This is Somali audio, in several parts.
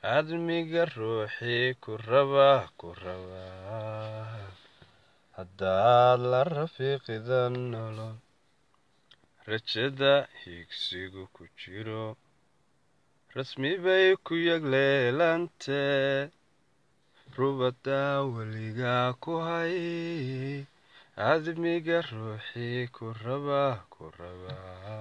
admiga ruuxii ku raba ku raba haddaad la rafiiqidan nolol rajada higsigu ku jiro rasmi bay ku yagleelantee rubadaa weligaa ku hay admiga ruuxii ku raba ku raba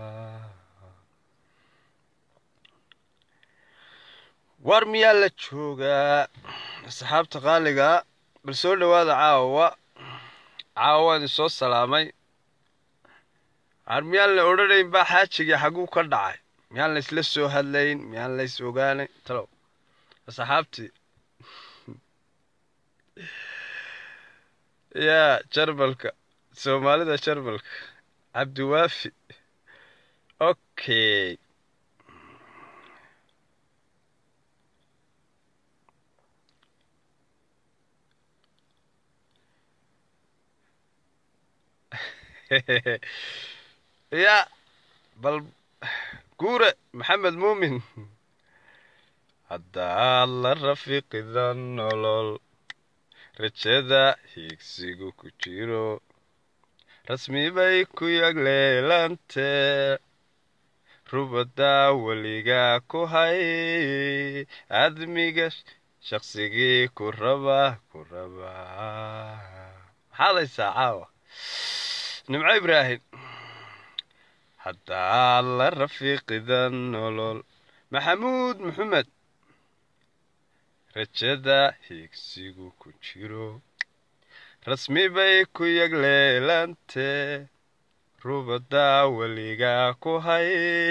war miyaa la joogaa asxaabta qaaliga bal soo dhowaada caawa caawa waan isoo salaamay ar miyaan la odhanayn baa xaajigii xaguu ka dhacay miyaan la isla soo hadlayn miyaan la is ogaanayn talow asxaabtii yaa jarmalka soomaalida jarmalka cabdiwaafi okay ya bal guure maxamed muumin haddaad la rafiiqida nolol rajada hiigsigu ku jiro rasmi bay ku yagleelantee rubadaa weligaa ku hay admiga shaqsigii ku raba ku raba maxaad haysaa caawa nimco ibraahim haddaad la rafiiqida nolol maxamuud maxamed rajada hiigsigu ku jiro rasmi bay ku yagleelantee rubadaa weligaa ku hay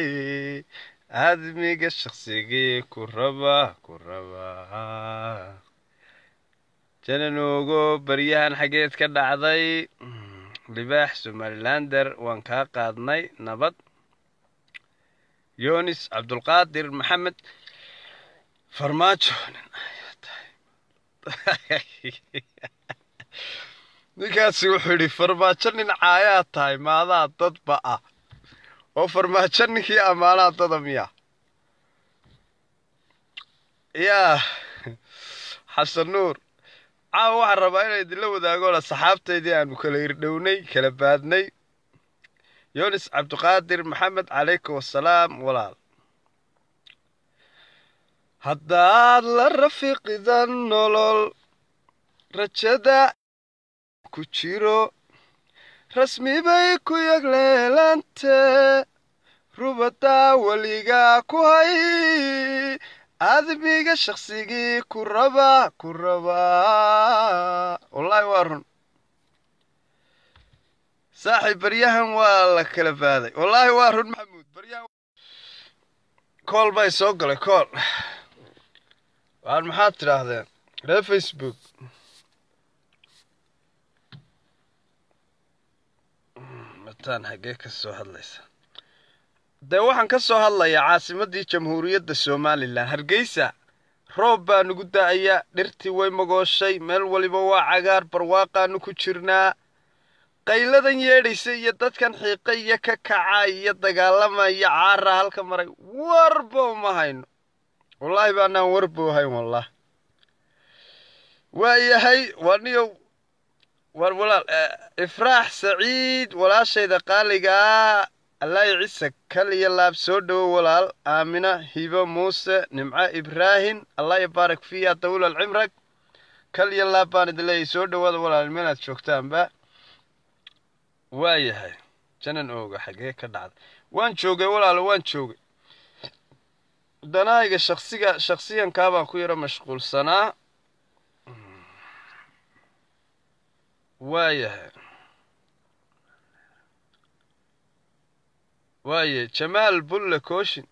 admiga shaqsigii ku raba ku raba jananoogo baryahan xaggeed ka dhacday libaax somalilander waan kaa qaadnay nabad yonis cabdulqaadir maxamed farmaajo ninkaasi wuxuu yidhi farmaajo nin caayaa tahay maadaa dadba ah oo farmaajo ninkii ammaanaa dada miya yaa xasan nuur caawa waxaan rabaa inay idinla wadaagoona saxaabtaydii aanu kala irdhownay kala baadnay yonis cabdiqaadir maxamed calaykum wasalaam walaal haddaad la rafiiqida nolol rajada ku jiro rasmi bay ku yagleelantee rubadaa weligaa ku hay admiga shaqsigii ku raba ku rabaa wallaahi waa run saaxiib baryahan waa la kala baaday wallaahi waa run maxamuud baryahan kool bay soo galay kool waan maxaad tidhaahdeen reer facebook mataan xaggee ka soo hadlaysa dee waxaan ka soo hadlayaa caasimaddii jamhuuriyadda somalilan hargeysa roob baa nugu da'aya dhirtii way magooshay meel waliba waa cagaar barwaaqaanu ku jirnaa qayladan yeedhaysa iyo dadkan xiiqa iyo ka kaca iyo dagaalamaya caara halka maray warba uma hayno wallaahi baanaan warba hayn wallah waa yahay waa niyow war walaal ifraax saciid walaashayda qaaligaa allaahi cise kal iyo laab soo dhowo walaal aamina hibo muuse nimco ibraahim allah yabaarak fiiya dawlal cimrag kal iyo laab baan idin leeyahy soo dhowaada walaal meelaad joogtaanba waa yahay janan ooga xagee ka dhacda waan joogay walaalo waan joogay danahayga shaksiga shaksiyankaa baan ku yaro mashquulsanaa waa yahay waaye jamaal bulle kooshin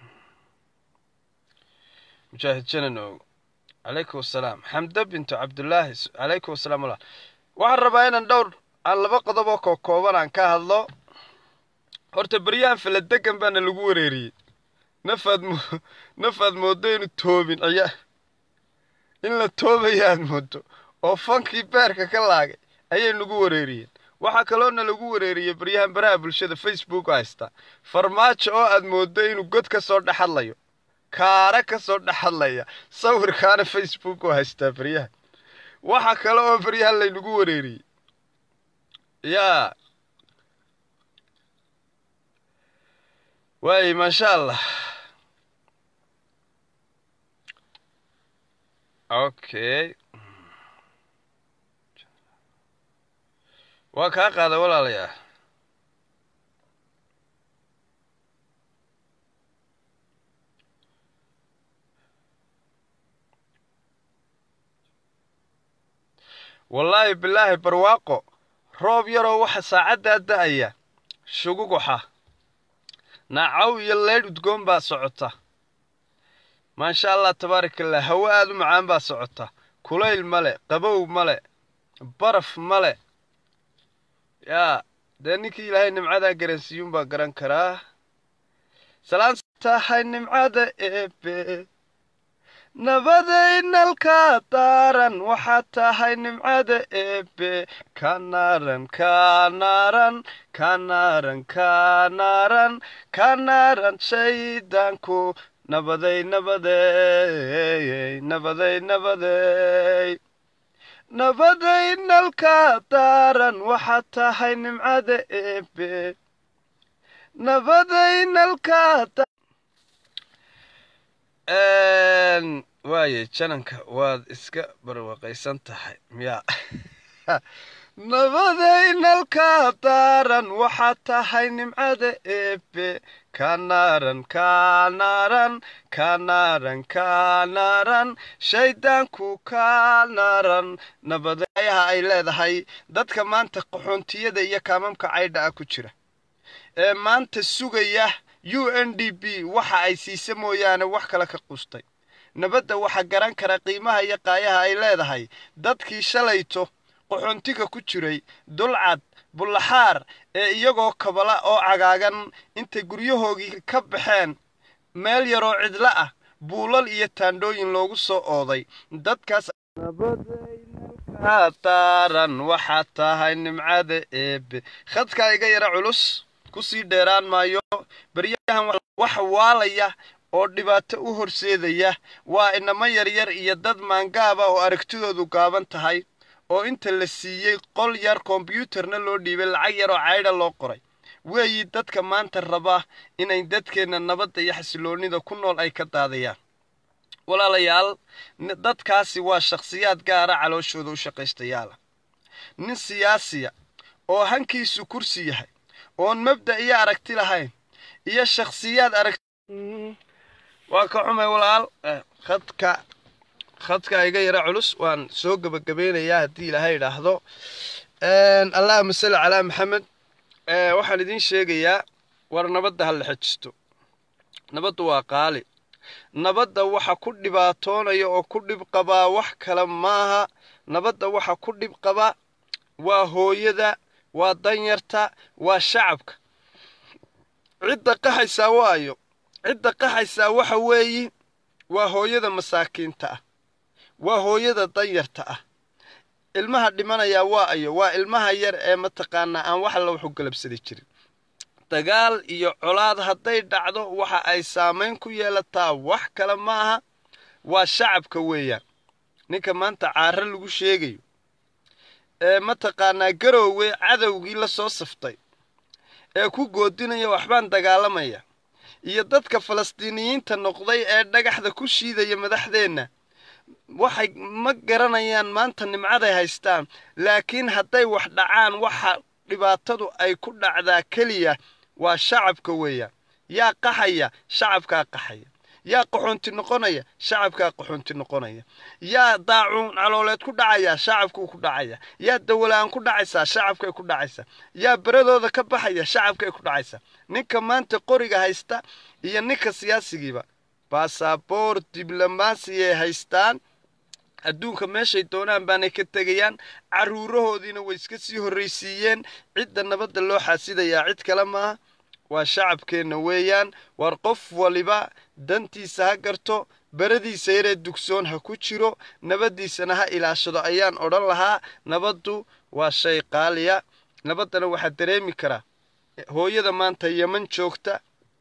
mujaahid janan oogo calaykum wasalaam xamda bintu cabdullaahi calaykum wasalaam walaal waxaan rabaa inaan dhowr aan laba qodob oo koo kooban aan ka hadlo horta beryahan faladegan baana lagu wareeriyey nafaad mo nafaad mooddo inu toobin ciyaa in la toobaya aad moodo oo fankii beerka ka laagay ayay nagu wareeriyeen waxaa kaloona lagu wareeriyey baryahan baraha bulshada facebook haysta farmaajo oo aad mooddo inuu god ka soo dhex hadlayo kaara ka soo dhex hadlaya sawirkaana facebook oo haystaa baryaha waxa kale oo baryaha laynagu wareeriyey yaa waay maasha allah okay waa kaa qaada walaalayaa wallaahi bilaahi barwaaqo roob yaroo waxa saacaddaa da'aya shuguguxa naacaw iyo leydh udgoon baa socota maasha allah tabaaraka allah hawo aad u macaan baa socota kulayl male qabow male baraf male yaa dee ninkii ilaahay nimcadaa garansiiyuun baa garan karaa salaan tahay nimcada eebe nabadaynalka daaran waxaad tahay nimcada eebe kanaaran kanaaran kanaaran kanaaran kanaaran shaydaanku nabaday nabadeey nabaday nabadeey nabadaynalka daaran waxaad tahay nimcada eebe nabadaynalka waaye jananka waad iska barwaqaysan tahay miyaa nabadaynalka daaran waxaad tahay nimcada eebe kanaaran kanaaran kanaaran kanaaran shaydaanku kanaaran nabadayaha ay leedahay dadka maanta qaxoontiyada iyo kaamamka caydha ah ku jira ee maanta sugaya u n d b waxa ay siisa mooyaane wax kale ka qustay nabadda waxaa garan kara qiimaha iyo qaayaha ay leedahay dadkii shalayto qaxoontiga ku jiray dulcad bullaxaar ee iyagoo kabala oo cagaagan intay guryahoogii ka baxeen meel yaroo cidlo ah buulal iyo taandhooyin loogu soo ooday dadkaas daaran waxaad tahay nimcada eebe khadkaa iga yara culus kusii dheeraan maayo baryahan wax waalaya oo dhibaato u horseedaya waa inamo yaryar iyo dad maangaaba oo aragtidoodu gaaban tahay oo inta la siiyey qol yar kombyuutarna loo dhiibay lacag yar oo caydha loo qoray weeyi dadka maanta raba inay dadkeenna nabadda iyo xasiloonnida ku nool ay ka daadayaan walaalayaal dadkaasi waa shakhsiyaad gaara calooshooda u shaqaystayaala nin siyaasiya oo hankiisu kursi yahay oon mabda iyo aragti lahayn iyo shakhsiyaad aragti waa ka xumay walaal khadka khadka iga yara culus waan soo gebagabeynayaa haddii ilaahay idhaahdo allahuma salli calaa maxamed waxaan idiin sheegayaa war nabadda ha la xejisto nabaddu waa qaali nabadda waxa ku dhibaatoonaya oo ku dhib qabaa wax kale maaha nabadda waxa ku dhib qaba waa hooyada waa danyarta waa shacabka cidda qaxaysaa waayo cidda qaxaysaa waxa weeyi waa hooyada masaakiinta ah waa hooyada danyarta ah ilmaha dhimanayaa waa ayo waa ilmaha yar ee mataqaanaa aan wax alla wuxu galabsadi jirin dagaal iyo colaad hadday dhacdo waxa ay saamayn ku yeelataa wax kale maaha waa shacabka weeyaan ninka maanta caaro lagu sheegayo ee mataqaanaa garoowe cadowgii la soo saftay ee ku goodinaya waxbaan dagaalamaya iyo dadka falastiiniyiinta noqday ee dhagaxda ku shiidaya madaxdeenna waxay ma garanayaan maanta nimcaday haystaan laakiin hadday wax dhacaan waxa dhibaatadu ay ku dhacdaa keliya waa shacabka weeyaan yaa qaxaya shacabkaa qaxaya yaa qaxoonti noqonaya shacabkaa qaxoonti noqonaya yaa daacuun calooleed ku dhacaya shacabkuu ku dhacaya yaa dawalaan ku dhacaysaa shacabkay ku dhacaysaa yaa beradooda ka baxaya shacabkay ku dhacaysaa ninka maanta qoriga haysta iyo ninka siyaasigiiba baasaboor diblomaasiyay haystaan adduunka meeshay doonaan baanay ka tegayaan carruurahoodiina way iska sii horraysiiyeen cidda nabadda loo xaasidayaa cid kale maaha waa shacabkeenna weeyaan waar qof waliba dantiisa ha garto beradiisa yaree dugsoon ha ku jiro nabaddiisana ha ilaashado ayaan odhan lahaa nabaddu waa shay qaaliya nabaddana waxaa dareemi karaa hooyada maanta yeman joogta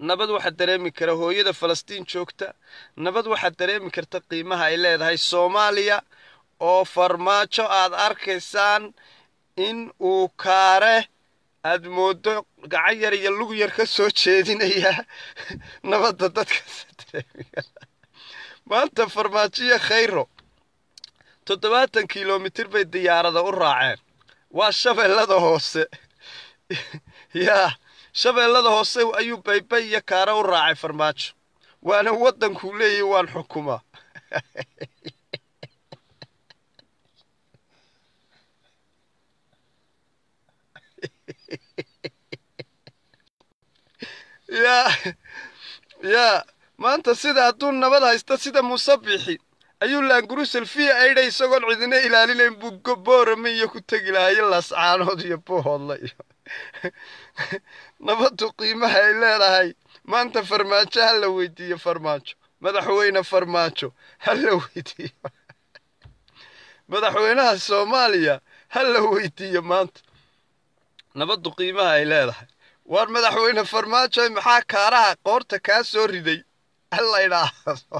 nabad waxaa dareemi kara hooyada falastiin joogta nabad waxaa dareemi karta qiimaha ay leedahay soomaaliya oo farmaajo aad arkaysaan in uu kaare aad mooddo gacan yar iyo lug yar ka soo jeedinaya nabadda dadkaas dareemi kara maanta farmaajoyo khayro toddobaatan kilomitir bay diyaarada u raaceen waa shabeellada hoose yaa shabeellada hoose ayuu baybay iyo kaare u raacay farmaajo waana waddankuu leeyahy waan xukumaa yaa yaa maanta sida hadduu nabad haysta sida musabixi ayuu laanguru selfiya aydha isagoon cidina ilaalinayn buu boorame iyo ku tegi lahayo laascaanood iyo boohoodla iyo nabaddu qiimaha ay leedahay maanta farmaajo ha la weydiiyo farmaajo madaxweyne farmaajo ha la weydiiyo madaxweynaha soomaaliya ha la weydiiyo maanta nabaddu qiimaha ay leedahay waar madaxweyne farmaajo maxaa kaaraha qoorta kaa soo riday hala idhaahdo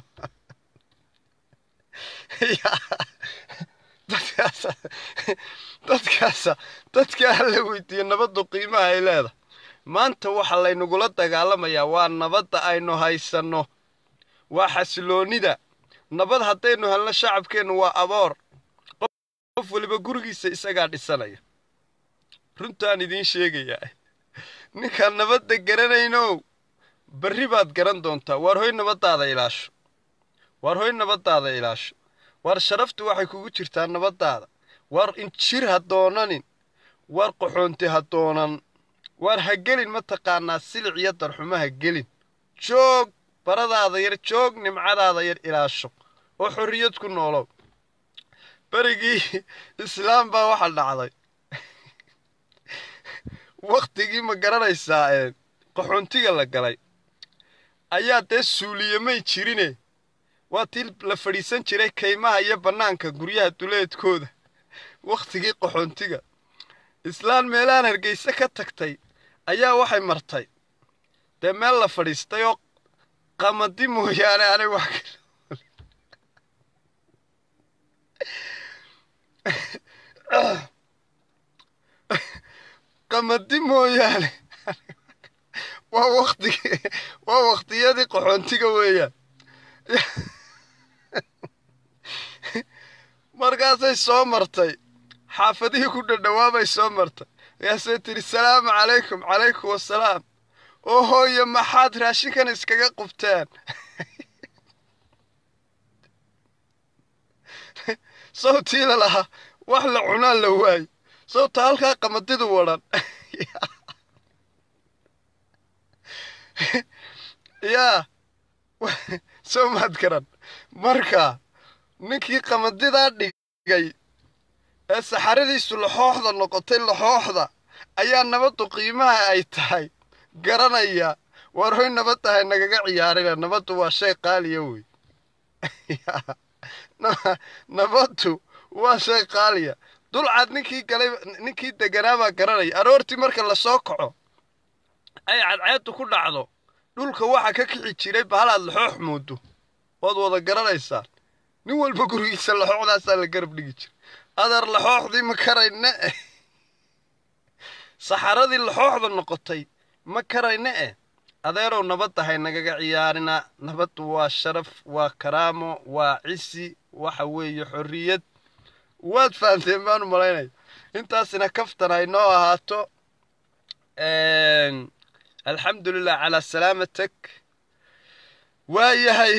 dadkaasa dadkaasa dadkaa hala weydiiyo nabaddu qiimaha ay leedahay maanta waxaa laynagula dagaalamayaa waa nabadda aynu haysanno waa xasiloonnida nabad haddaynu helno shacabkeennu waa aboor qof weliba gurigiisa isagaa dhisanaya runtaan idiin sheegayaa ninkaan nabadda garanaynow berri baad garan doontaa waar hoy nabaddaada ilaasho waar hoy nabaddaada ilaasho waar sharaftu waxay kugu jirtaa nabaddaada waar injir ha doonanin waar qaxoonti ha doonan waar ha gelin mataqaanaa silic iyo darxumo ha gelin joog baradaada yar joog nimcadaada yar ilaasho oo xorriyad ku noolow berigii islaam baa waxa dhacday wakhtigii ma garanaysaa ee qaxoontiga la galay ayaa dee suuliyamay jirine waa tii la fadhiisan jiray kaymaha iyo bannaanka guryaha duleedkooda wakhtigii qaxoontiga islaan meelahan hargeyse ka tagtay ayaa waxay martay dee meel la fadhiistay oo qamadi mooyaane anay wax qamadi mooyaane waa waktigi waa wakhtiyadii qaxoontiga weeyaan markaasay soo martay xaafadihii ku dhadhawaabay soo martay markaasay tidhi salaamu calaykum calaykum wasalaam oo hooye maxaad raashinkan iskaga qubteen sawtii la lahaa wax la cunaa la waayo sawta halkaa qamadidu wadhan yaa soo maad garan marka ninkii qamadidaa dhigay ee saxaradiisu laxooxda noqotay laxooxda ayaa nabaddu qiimaha ay tahay garanaya waar hoy nabad tahay nagaga ciyaarina nabaddu waa shay qaaliya wey nabaddu waa shay qaaliya dulcad ninkii galay ninkii deganaabaa garanaya aroortii marka lasoo kaco ay cadceeddu ku dhacdo dhulka waxa ka kici jiray bahalaad laxoox moodo waad wada garanaysaan nin walba gurigiisa laxooxdaasaa la garab dhigi jiray adeer laxooxdii ma karayne eh saxaradii laxooxda noqotay ma karayne eh adeerow nabad tahay nagaga ciyaarina nabaddu waa sharaf waa karaamo waa cisi waxa weeye xorriyad waad fahanteen baanu malaynaya intaasina kaftan ay noo ahaato alxamdu lilah calaa salaamatak waa yahay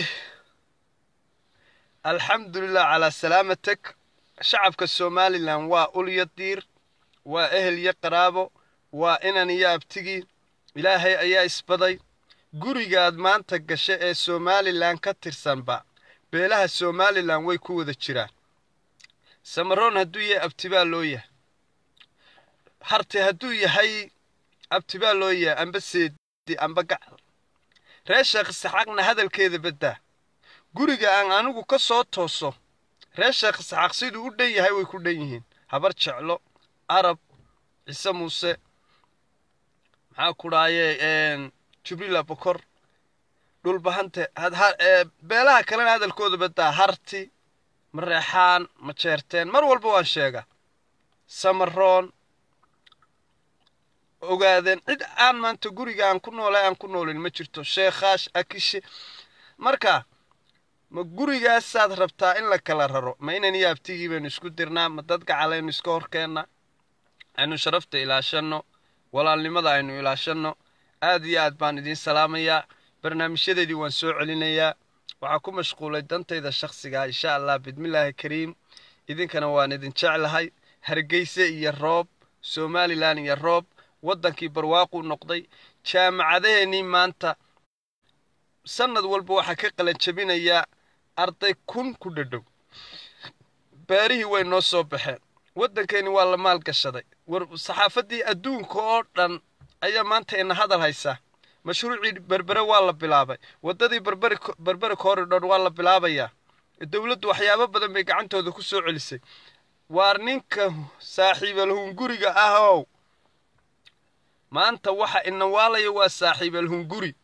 alxamdu lilah calaa salaamatak shacabka somalilan waa ulyo diir waa ehel iyo qaraabo waa inan iyo abtigii ilaahay ayaa isbaday gurigaad maanta gasha ee somalilan ka tirsanba beelaha somalilan way ku wada jiraan samaroon hadduu yahay abtibaa loo yahay harte hadduu yahay abtibaa loo yahay amba seedi amba gacal reer sheekh isaxaaqna hadalkeeda baddaa guriga aan anigu ka soo tooso reer sheekh isaxaaq siduu u dhan yahay way ku dhan yihiin habar jeclo arab ciise muuse maxaa ku dhaaye jubrila bokor dhulbahante beelaha kalena hadalkooda badaa harti mareexaan ma jeerteen mar walba waan sheegaa samaroon ogaadeen cid aan maanta guriga aan ku noolay aan ku noolin ma jirto sheekaash akishe marka ma gurigaasaad rabtaa in la kala raro ma inan iyo abtigii baynu isku dirnaa ma dad gacalaynu iska horkeenna aynu sharafta ilaashanno walaalnimada aynu ilaashanno aad iyo aad baan idiin salaamayaa barnaamijyadeedii waan soo celinayaa waxaa ku mashquulay dantayda shakhsiga insha allah bismillaahi kariim idinkana waan idin jeclahay hargeyse iyo roob somalilan iyo roob waddankii barwaaquu noqday jaamacadaheenii maanta sannad walba waxaa ka qalanjabinayaa arday kun ku dhadhow beerihii way noo soo baxeen waddankeeni waa la maalgashaday war saxaafaddii adduunka oo dhan ayaa maanta ina hadal haysaa mashruucii berbere waa la bilaabay waddadii berberi berberi corridor waa la bilaabayaa dowladdu waxyaabo badan bay gacantooda ku soo celisay waar ninka saaxiibalhunguriga ahow maanta waxa ina waalaya waa saaxiibalhunguri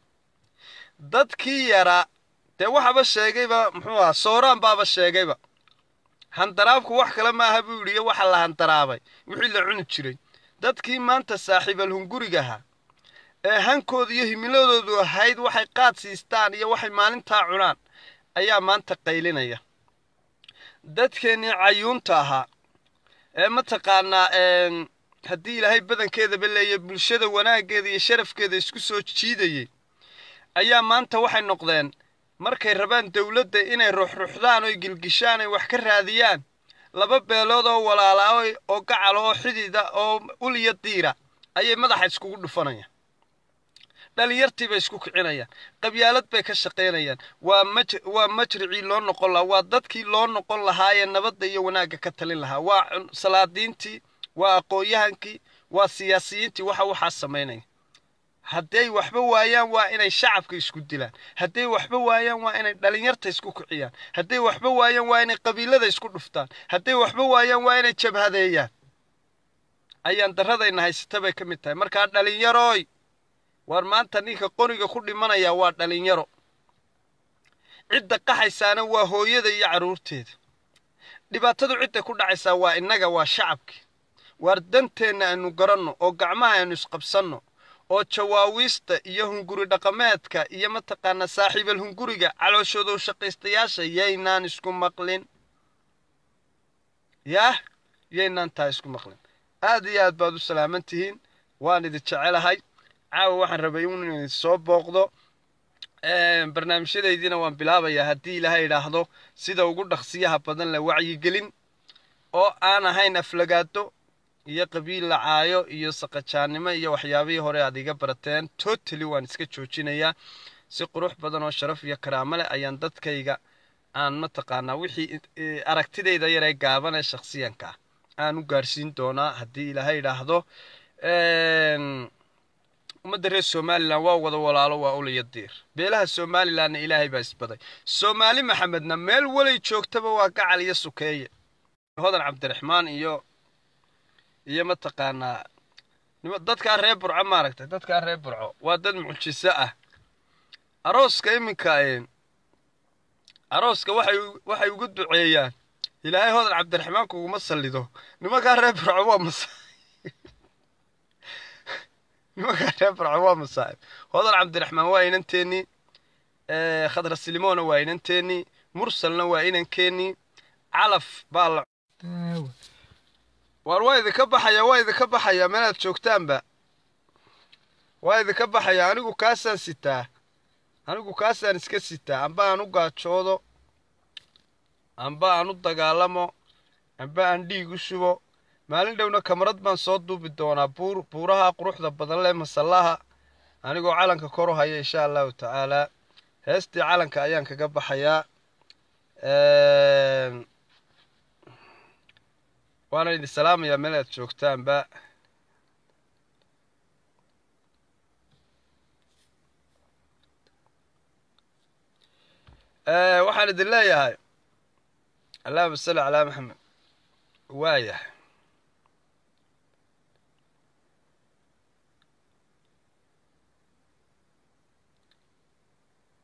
dadkii yaraa dee waxaba sheegayba muxuu ahaa sooraan baaba sheegayba handaraabku wax kale maaha buu yidhi iyo waxa la handaraabay wixii la cuni jiray dadkii maanta saaxiibalhungurigaha ee hankooda iyo himiladoodu ahayd waxay qaad siistaan iyo waxay maalintaa cunaan ayaa maanta qaylinaya dadkeennii cayuunta ahaa ee mataqaanaa haddii ilaahay badankeedaba leeya bulshada wanaaggeeda iyo sharafkeeda isku soo jiidayay ayaa maanta waxay noqdeen markay rabaan dowladda inay ruxruxdaan oy gilgishaan ay wax ka raadiyaan laba beelood oo walaalaa oo gacala oo xidida oo uliya diira ayay madaxa iskugu dhufanayaan dhalinyartii bay isku kicinayaan qabyaalad bay ka shaqaynayaan waa maj waa majricii loo noqon lahaa waa dadkii loo noqon lahaayee nabadda iyo wanaagga ka talin lahaa waa salaadiintii waa aqoon-yahankii waa siyaasiyiintii waxa waxaa samaynaya hadday waxba waayaan waa inay shacabka isku dilaan hadday waxba waayaan waa inay dhalinyarta isku kiciyaan hadday waxba waayaan waa inay qabiilada isku dhuftaan hadday waxba waayaan waa inay jabhadeeyaan ayaan daradayna haysata bay ka mid tahay markaa dhalinyarooy waar maanta ninka qoriga ku dhimanaya waa dhalinyaro cidda qaxaysaana waa hooyada iyo carruurteeda dhibaatadu cidda ku dhacaysaa waa innaga waa shacabkii waar danteenna aynu garanno oo gacmaha aynu isqabsanno oo jawaawiista iyo hunguri dhaqameedka iyo mataqaanaa saaxiibal hunguriga calooshoodow shaqaystayaasha yaynaan isku maqlin yaah yaynaan taa isku maqlin aad iyo aad baad u salaaman tihiin waan idin jecelahay caawa waxaan rabay in idin soo booqdo barnaamijyadaydiina waan bilaabayaa haddii ilaahay idhaahdo sida ugu dhaqsiyaha badan la wacyigelin oo aan ahayn aflagaado iyo qabiil lacaayo iyo saqajaannimo iyo waxyaabihii hore aad iga barateen totally waan iska joojinayaa si qurux badan oo sharaf iyo karaamo leh ayaan dadkayga aan mataqaanaa wixii aragtidayda yaree gaaban ee shakhsiyanka ah aan u gaarsiin doonaa haddii ilaahay idhaahdo ummadda reer somalilan waa wada walaalo waa ulaya diir beelaha somalilanna ilaahay baa isbaday soomaali maxamedna meel walay joogtaba waa gacal iyo sukeeye hodan cabdiraxmaan iyo iyo mataqaanaa dadkaa reer burco maaragtay dadkaa reer burco waa dad mucjiso ah arooska iminka arooska waxay waxay ugu duceeyaan ilaahay hodan cabdiraxmaan kuguma sallido nimankaa reer burco waa masa nimankaa reer burco waa masaa'ib hodan cabdiraxmaan waa inanteennii khadra silimoona waa inanteennii mursalna waa inankeenii calaf baa la waar waa idinka baxaya waa idinka baxayaa meelaad joogtaanba waa idinka baxaya anigu kaasaan sitaa anigu kaasaan iska sitaa amba aan u gaajoodo amba aan u dagaalamo amba aan dhiig u shubo maalin dhowna kamarad baan soo duubi doonaa buur buuraha quruxda badan leh masallaha anigoo calanka kor u haya insha allahu tacaalaa heestii calanka ayaan kaga baxayaa waana idin salaamayaa meel aad joogtaanba waxaan idin leeyahay allahuma salli calaa maxamed waayahay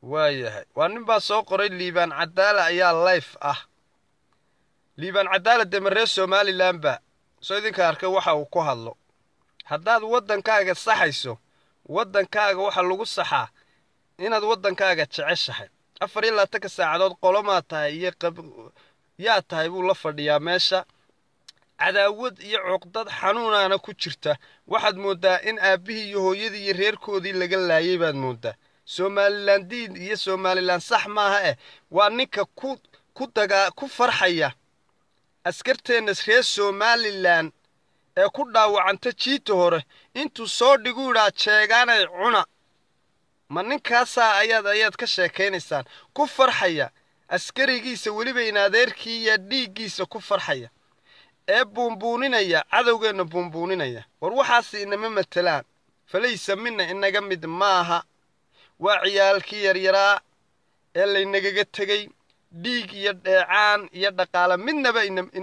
waayahay waa nin baa soo qoray liibaan cadaala ayaa life ah liibaan cadaala dee maree somalilan ba soo idinka arkay waxa uu ku hadlo haddaad waddankaaga saxayso waddankaaga waxa lagu saxaa inaad waddankaaga jeceshahay afar iyo labaatanka saacadood qolomaa tahay iyo yaa tahay buu la fadhiyaa meesha cadaawad iyo cuqdad xanuunaana ku jirta waxaad mooddaa in aabbihii iyo hooyadii iyo reerkoodii laga laayay baad mooddaa somalilan diin iyo somalilan sax maaha eh waa ninka ku ku dagaa ku farxaya askarteenna reer somalilan ee ku dhaawacanta jiita hore intuu soo dhigu idhaa jeegaanay cuna ma ninkaasaa ayaad ayaad ka sheekaynaysaan ku farxaya askarigiisa weliba in adeerkii iyo dhiiggiisa ku farxaya ee buunbuuninaya cadowgeenna buunbuuninaya war waxaasi inama matelaan falaysa mina inaga mid maaha waa ciyaalkii yaryaraa ee laynagaga tegey dhiig iyo dheecaan iyo dhaqaale midnaba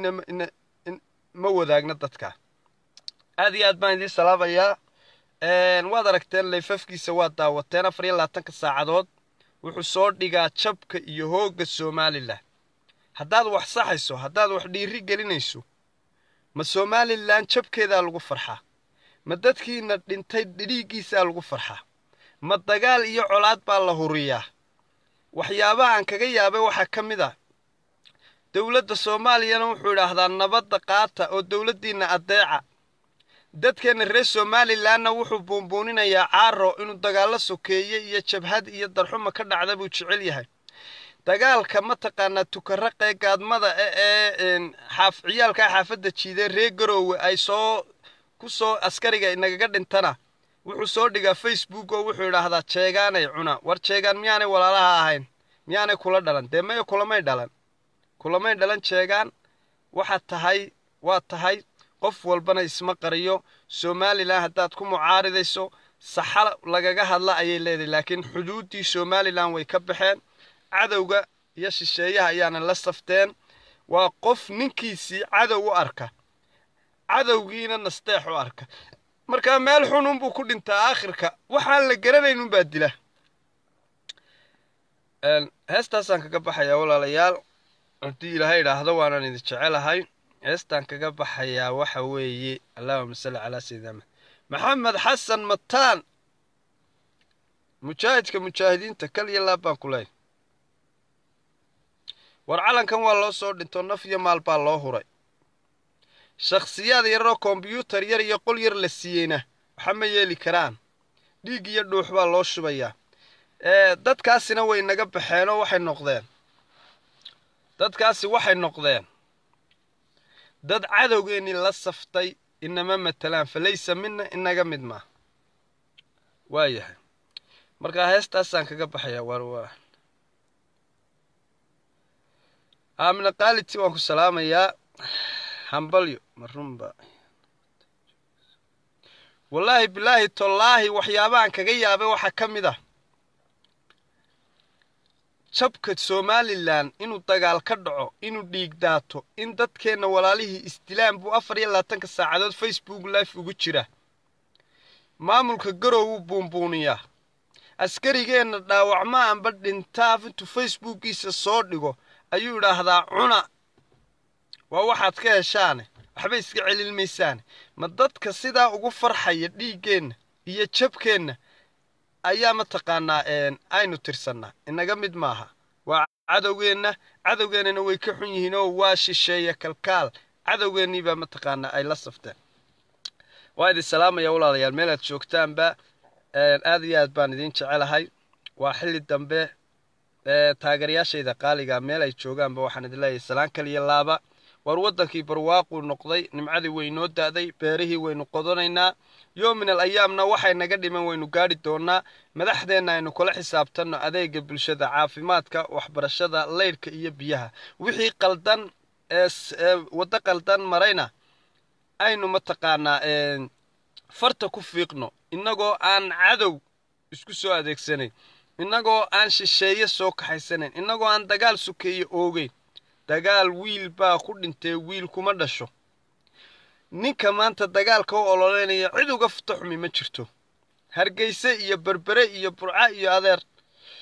ma wadaagna dadka aad iyo aad baan idiin salaabayaa waad aragteen layfafkiisa waad daawateen afar iyo labaatanka saacadood wuxuu soo dhigaa jabka iyo hoogga somalilan haddaad wax saxayso haddaad wax dhiiri gelinayso ma somalilan jabkeedaa lagu farxaa ma dadkiina dhintay dhiiggiisaa lagu farxaa ma dagaal iyo colaad baa la huriyaa waxyaabaha aan kaga yaabay waxaa ka mid ah dowladda soomaaliyana wuxuu idhaahdaa nabadda qaata oo dowladdiinna addeeca dadkeenna reer somalilanna wuxuu buunbuuninayaa caaro inuu dagaallo sokeeye iyo jabhad iyo darxuma ka dhacda buu jecel yahay dagaalka mataqaanaa tukaraqee gaadmada ee xaaf ciyaalkaa xaafadda jiidee reer garoowe ay soo ku soo askariga inagaga dhintana wuxuu soo dhigaa facebook oo wuxuu idhaahdaa jeegaanay cuna war jeegaan miyaanay walaalaha ahayn miyaanay kula dhalan dee maya kulamay dhalan kulamay dhalan jeegaan waxaad tahay waa tahay qof walbana isma qariyo somalilan haddaad ku mucaaridayso saxa lagaga hadla ayay leedahay laakiin xuduuddii somalilan way ka baxeen cadowga iyo shisheeyaha ayaana la safteen waa qof ninkiisii cadow u arka cadowgiina nasteex u arka markaa meel xununbuu ku dhintaa aakhirka waxaan la garanaynunbaa dila heestaasaan kaga baxayaa walaalayaal haddii ilaahay idhaahdo waanaan idin jecelahay heestaan kaga baxayaa waxa weeye allahuma salli calaa sayidina maxamed xasan mataan mujaahidka mujaahidiinta kal iyo laab baan ku leeyahy war calankan waa loo soo dhinto naf iyo maal baa loo huray shakhsiyaad yaroo kombyuutar yar iyo qol yar la siiyeyna waxa ma yeeli karaan dhiig iyo dhuux baa loo shubayaa dadkaasina way naga baxeenoo waxay noqdeen dadkaasi waxay noqdeen dad cadowgeennii la saftay inama matelaan falaysa mina inaga mid maa waayahay markaa heestaasaan kaga baxayaa war waa aamina kaaliti waan ku salaamayaa hambalyo marunba wallaahi bilaahi tollaahi waxyaabahan kaga yaabay waxaa ka mid ah jabka somalilan inuu dagaal ka dhaco inuu dhiig daato in dadkeenna walaalihii isdilaan buu afar iyo labaatanka saacadood facebook life ugu jira maamulka garow wuu buunbuuniyaa askarigeenna dhaawacma anba dhintaaf intuu facebookiisa soo dhigo ayuu idhaahdaa cuna waa waxaad ka heshaane waxba iska celin maysaane ma dadka sidaa ugu farxaya dhiiggeenna iyo jabkeenna ayaa mataqaanaa aynu tirsannaa inaga mid maaha waa cadowgeenna cadowgeennana way ka xun yihiin oo waa shisheeya kalkaal cadowgeennii baa mataqaanaa ay la safteen waa idin salaamaya walaalayaal meel aad joogtaanba aad iyo aad baan idiin jecelahay waa xilli dambe taageerayaashayda qaaliga meel ay joogaanba waxaan idin leeyahay salaan kaliya laaba war waddankii barwaaquu noqday nimcadii waynoo da'day beerihii waynu qodanaynaa yoomin al ayaamna waxay naga dhiman waynu gaadhi doonnaa madaxdeenna aynu kula xisaabtanno adeega bulshada caafimaadka waxbarashada leydhka iyo biyaha wixii qaldan ee waddo qaldan marayna aynu mataqaanaa farta ku fiiqno innagoo aan cadow isku soo adeegsanayn innagoo aan shisheeye soo kaxaysanayn innagoo aan dagaal sukeeye oogeyn dagaal wiil baa ku dhintee wiil kuma dhasho ninka maanta dagaalka u ololeynaya cid uga futo xumi ma jirto hargeyse iyo berbere iyo burca iyo adeer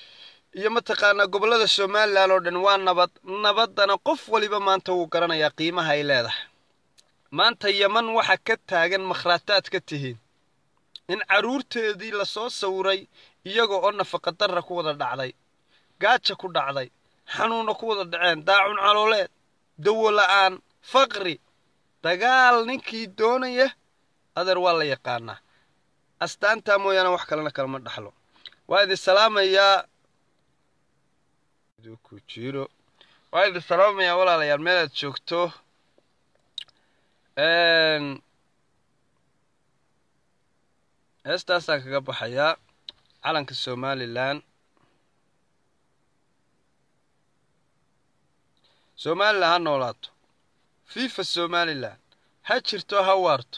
iyo mataqaanaa gobollada somalilan oo dhan waa nabad nabaddana qof waliba maanta wuu garanayaa qiimaha ay leedahay maanta yeman waxa ka taagan makhraataad ka tihiin in carruurteedii lasoo sawiray iyaga oo nafaqadarra ku wada dhacday gaaja ku dhacday xanuunna ku wada dhaceen daacun calooleed dawo la'aan faqri dagaal ninkii doonaya adeer waa la yaqaanaa astaantaa mooyaane wax kalena kalama dhaxlo waa idin salaamayaa ku jiro waa idin salaamayaa walaalayaal meel aad joogto heestaasaan kaga baxayaa calanka somalilan somalilan ha noolaato fifa somalilan ha jirto ha waarto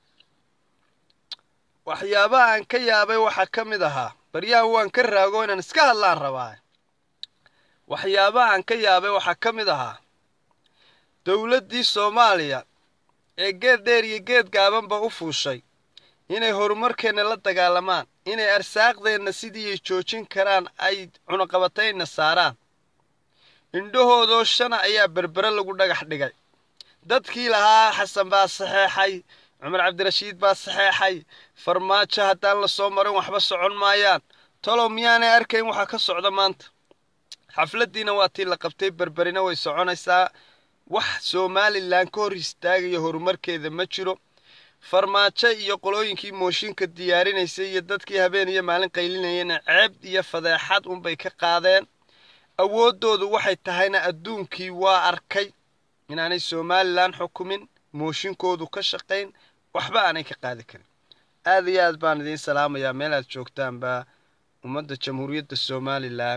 waxyaabaha aan ka yaabay waxaa ka mid ahaa baryahan waan ka raago inaan iska hadlaan rabaa waxyaabaha aan ka yaabay waxaa ka mid ahaa dowladdii soomaaliya ee geed dheer iyo geed gaabanba u fuushay inay horumarkeenna la dagaalamaan inay arsaaqdeenna sidii ay joojin karaan ay cunaqabatayna saaraan indhahoodoo shana ayaa berbere lagu dhagax dhigay dadkii lahaa xasan baa saxeexay cumar cabdirashiid baa saxeexay farmaajo haddaan la soo marin waxba socon maayaan talow miyaanay arkayn waxaa ka socda maanta xafladdiina waa tii la qabtay berberina way soconaysaa wax somalilan ka hor istaagaya horumarkeeda ma jiro farmaajo iyo qolooyinkii mooshinka diyaarinaysay iyo dadkii habeen iyo maalin qaylinayana ceeb iyo fadeexad unbay ka qaadeen awooddoodu waxay tahayna adduunkii waa arkay inaanay somalilan xukumin mooshinkoodu ka shaqayn waxba aanay ka qaadi karin aad iyo aad baan idiin salaamayaa meel aad joogtaanba ummadda jamhuuriyadda somalilan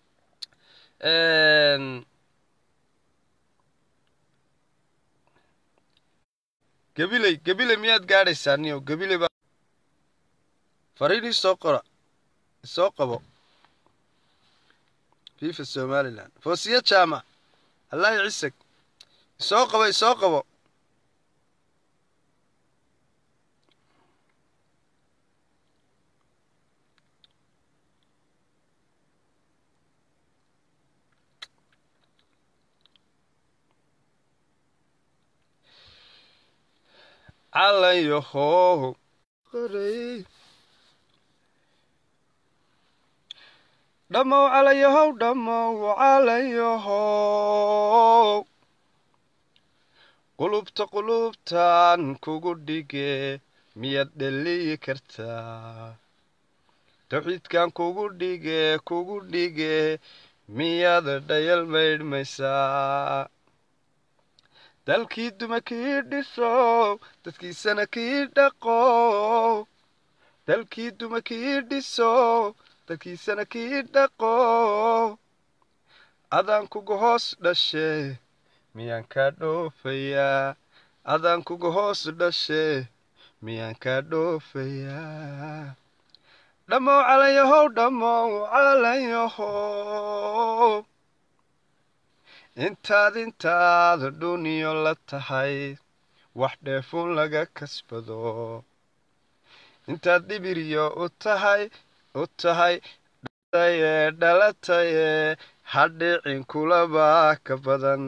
gabiley gabiley miyaad gaadhaysaa niyo gabiley baa fariin isoo qora isoo qabo fifa somalilan foosiya jaamac allaahi cisag isoo qabo isoo qabo calanyahow dhammow calanyahow dhammow calanyahow qulubta qulubtan kugu dhige miyaad dheliyi kartaa tawxiidkan kugu dhige kugu dhige miyaad dhayal maydhmaysaa dalkii duma kii dhisow dadkiisana kii dhaqow dalkii duma kii dhisow dadkiisana kii dhaqow adaan kuga hoos dhashe miyaan kaa dhoofayaa adaan kuga hoos dhashe miyaan kaa dhoofayaa dhammow calanyahow dhammow calanyahow intaad intaad dhuniyo la tahay wax dheefun laga kasbado intaad dhibiryo u tahay u tahay dhataye dhalataye hadhicin kulaba ka badan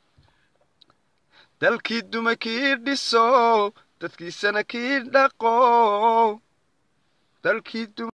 dalkii duma kii dhisow dadkiisana kii dhaqow dalkii duma